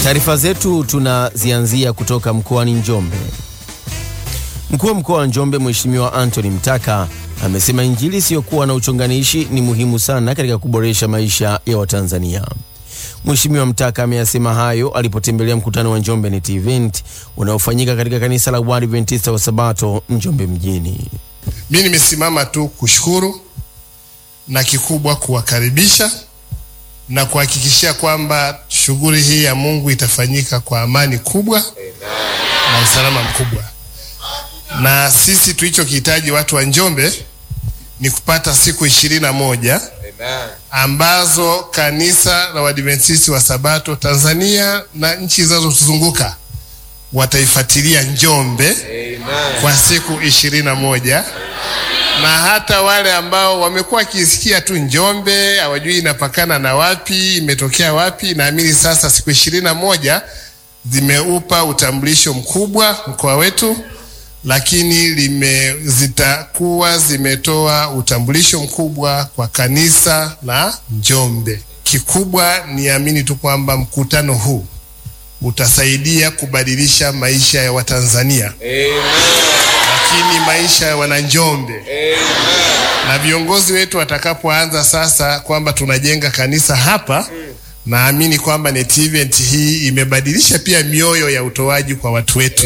Taarifa zetu tunazianzia kutoka mkoani Njombe. Mkuu wa mkoa wa Njombe Mheshimiwa Anthony Mtaka amesema injili isiyokuwa na uchonganishi ni muhimu sana katika kuboresha maisha ya Watanzania. Mheshimiwa Mtaka ameyasema hayo alipotembelea mkutano wa Njombe Net Event unaofanyika katika kanisa la Waadventista wa Sabato Njombe mjini. Mimi nimesimama tu kushukuru na kikubwa kuwakaribisha na kuhakikishia kwamba shughuli hii ya Mungu itafanyika kwa amani kubwa na usalama mkubwa. Na sisi tulichokihitaji watu wa Njombe ni kupata siku ishirini na moja ambazo kanisa la Waadventista wa Sabato Tanzania na nchi zinazotuzunguka wataifuatilia Njombe kwa siku ishirini na moja na hata wale ambao wamekuwa wakisikia tu Njombe hawajui inapakana na wapi, imetokea wapi, naamini sasa siku ishirini na moja zimeupa utambulisho mkubwa mkoa wetu, lakini lime zitakuwa zimetoa utambulisho mkubwa kwa kanisa la Njombe. Kikubwa niamini tu kwamba mkutano huu utasaidia kubadilisha maisha ya Watanzania lakini maisha ya Wananjombe na viongozi wetu watakapoanza sasa kwamba tunajenga kanisa hapa, naamini kwamba Net Event hii imebadilisha pia mioyo ya utoaji kwa watu wetu.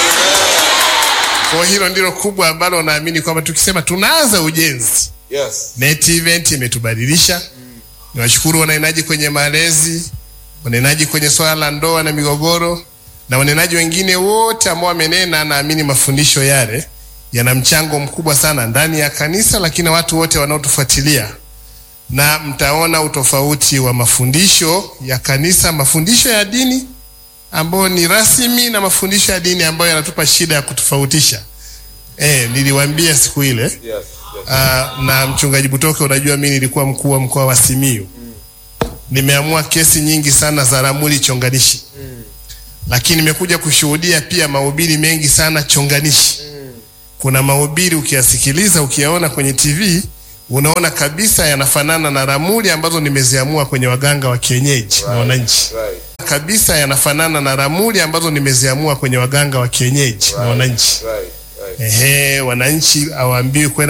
Kwa hilo ndilo kubwa ambalo naamini kwamba tukisema tunaanza ujenzi, Yes. Net Event imetubadilisha. Niwashukuru wanenaji kwenye malezi, wanenaji kwenye swala la ndoa na migogoro na wanenaji wengine wote ambao wamenena. Naamini mafundisho yale yana mchango mkubwa sana ndani ya kanisa, lakini na watu wote wanaotufuatilia, na mtaona utofauti wa mafundisho ya kanisa, mafundisho ya dini ambayo ni rasmi na mafundisho ya dini ambayo yanatupa shida ya kutofautisha. Eh, niliwaambia siku ile Yes. Yes. Ah, na mchungaji Butoke, unajua mimi nilikuwa mkuu wa mkoa wa Simiyu. Nimeamua kesi nyingi sana za ramuli chonganishi, lakini nimekuja kushuhudia pia mahubiri mengi sana chonganishi. Kuna mahubiri ukiyasikiliza, ukiyaona kwenye TV unaona kabisa yanafanana na ramuli ambazo nimeziamua kwenye waganga wa kienyeji na wananchi Right. kabisa, yanafanana na ramuli ambazo nimeziamua kwenye waganga wa kienyeji na wananchi. Right. Right. Ehe, wananchi hawaambiwi kwenda